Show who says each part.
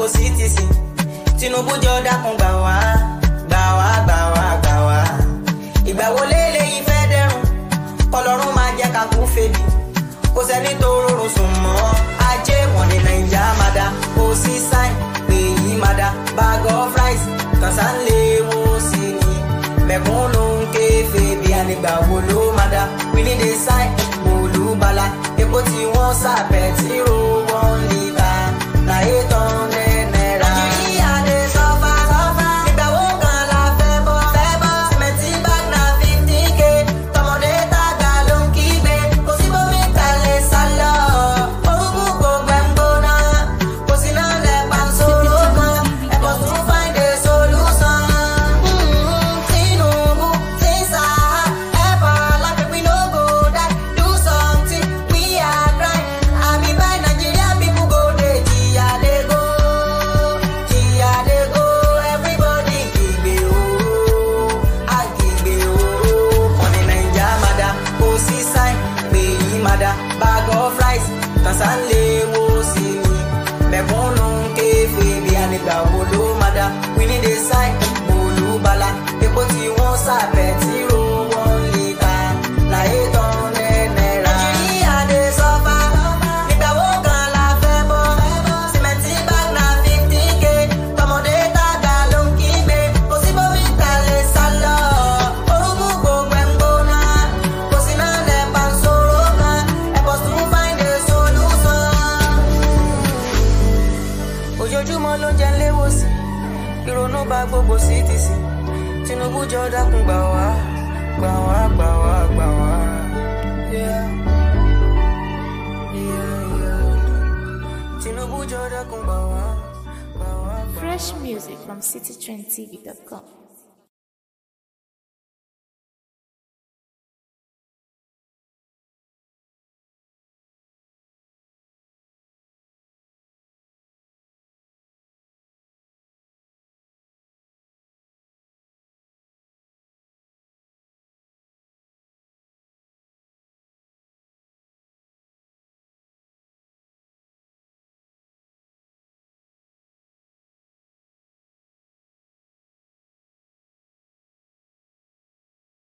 Speaker 1: sí ti sìn Tinubu jọ dákun gbà wá gbà wá gbà wá gbà wá ìgbà wo léléyìí fẹ́ dẹrùn kọlọ́run máa jẹ́ ká kú febi kò sẹ́ni tó rọrùn sùn mọ́ ajé wọn ní nàìjà máa dá kò sí sáìn pé yìí máa dá bag of rice kànsá ń léwu sí ni mẹ̀kúnnù ń ké febi ànígbà wo ló máa dá we need a sign olúbala epo tí wọ́n sàbẹ̀ tí ro wọ́n lè ta láyé tán náírà. nàìjíríà lè sọ́fà sọ́fà ìgbà wo kan la fẹ́ bọ́ fẹ́ bọ́ sìmẹ́ntì bag na fifty k tọmọdé tàgbà ló ń kígbe kò sí bómi ta lè sá lọ. orúkú gbogbo ẹ̀ ń gbóná kò sí náà lẹ́pà ń sọ̀rọ̀ kan ẹ̀kọ́ tún find a solution. Mm, Tinubu ti sá ẹ̀bọ̀ láti we no go die do something we are trying. àmì báyìí Nigeria people go dey jìyà dey go jìyà dey go everybody kígbe o àkígbe o ọ̀nì Naija máa dá kò sí sign pé yìí máa dá bag of rice kànsá ń léwo sí ni mẹ̀kúnnù ń ké fèbí ànígbà wo ló máa dá we need a sign olúbala epo tí wọ́n sàbẹ̀ tí ro wọ́n lè ta láyé tán náírà. nàìjíríà dé sọ́fà nígbà wo kan la fẹ́ bọ́ sìmẹ́ntì bag na fifty k tọmọdé tàgbà ló ń kígbe kò sí bómi ta lè sá lọ orúkú gbogbo ẹ̀ ń gbóná kò sí náà lẹ́pà ń sọ̀rọ̀ kan ẹ̀kọ́ tún find a solution ojoojúmọ́ ló ń jẹ́ léwòsàn ìrònú bá gbogbo sí ti sìn Tinubu jọ dákun gbà wá gbà wá gbà wá gbà wá. Yeah. Yeah, yeah. Tinubu jọ dákun gbà wá gbà wá gbà wá.
Speaker 2: Fresh music from citytrendtv.com.